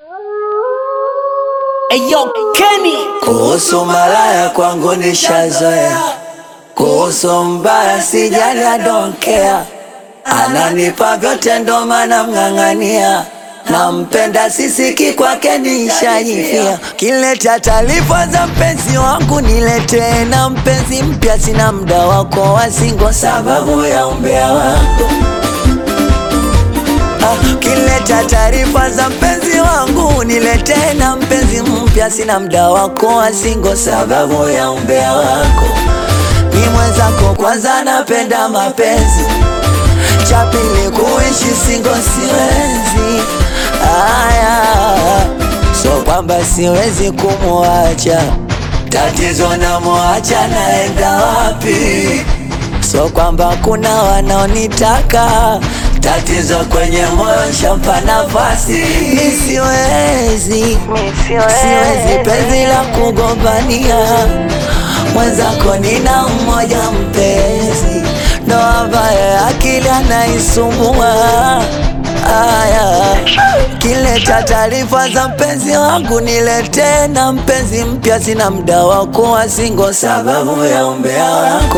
Eyo Kenny Kuhusu malaya kwangu nishazoea, kuhusu mbaya sijali, I don't care. Ananipa vyote ndo maana mng'ang'ania, nampenda sisiki kwake nishajifia. Kileta taarifa za mpenzi wangu niletee, na mpenzi mpya sina mda wako wasingo, sababu ya umbea wako Ah, Kileta taarifa za mpenzi wangu niletee, na mpenzi mpya sina mda wako wasingo, sababu ya umbea wako. Ni mwenzako kwanza, napenda mapenzi, cha pili kuishi singo siwezi. Aya, so kwamba siwezi kumwacha, tatizo namwacha naenda wapi? So kwamba kuna wanaonitaka tatizo kwenye moyo shampa nafasi, mi siwezi, siwezi penzi la kugombania mwenzako, nina mmoja mpenzi, ndo ambaye akili anaisumbua. Aya, kileta taarifa za mpenzi wangu niletee, na mpenzi mpya sina mda wako wasingo, sababu ya umbea wako.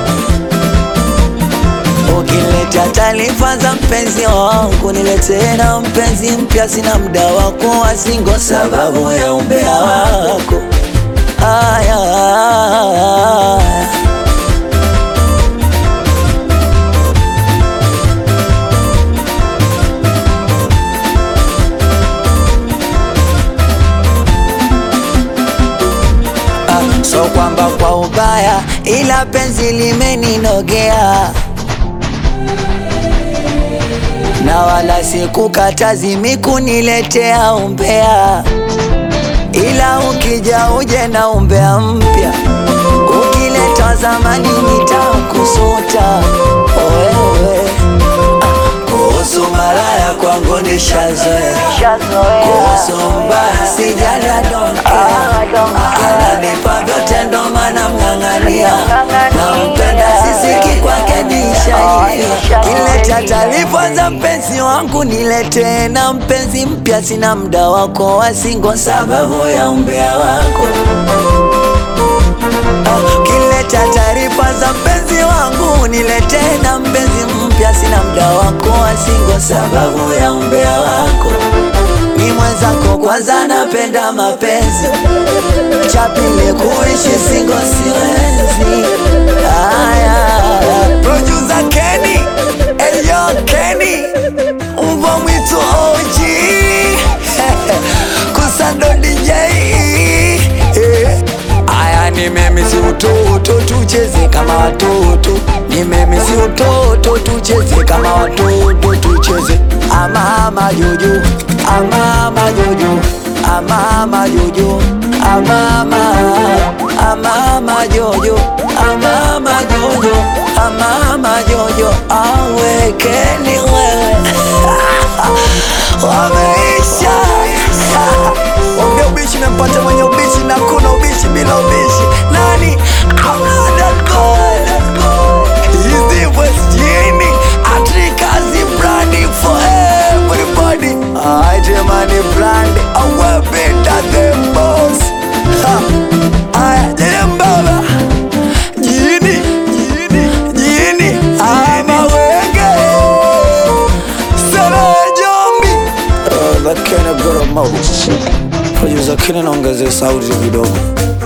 Ukileta taarifa za mpenzi wangu niletee, na mpenzi mpya sina mda wako wasingo, sababu ya umbea wako. Aya, ah, so kwamba kwa ubaya, ila penzi limeninogea na wala sikukatazi mikuniletea umbea, ila ukija uje na umbea mpya, ukileta zamani nitakusuta wewe. Ah, Kuhusu malaya kwangu nishazoea, kuhusu mbaya sijali, I don't care. Ananipa vyote ndo maana mng'ang'ania, nampenda sisiki kwake nishaifia. Kileta taarifa za mpenzi wangu niletee, na mpenzi mpya sina mda wako wasingo, sababu ya umbea wako. Ah, Kileta taarifa za mpenzi wangu niletee, na mpenzi mpya sina mda wako wasingo, sababu ya umbea wako. Ni mwenzako kwanza, napenda mapenzi, cha pili kuishi singo siwezi. Aya, producer Kenny, Eyo Kenny, mbwa mwitu OG, Kusando DJ eh. Aya, nimemisi utoto, tucheze kama watoto. Nimemisi utoto, tucheze kama watoto, tucheze amama jojo, amama jojo, amama jojo, amama, amama jojo, amama jojo, amama jojo, awekeni wewe wameisha Wambia ubishi mempata mwenye ubishi na kuna ubishi bila ubishi nani Atrikazi brandi for everybody Aitemani brandi awe better than boss Ha. Aya, jene mbaba Jini Jini Jini Ama wenge Sera jombi Lakini goro mau Producer Kini naongeze sauti kidogo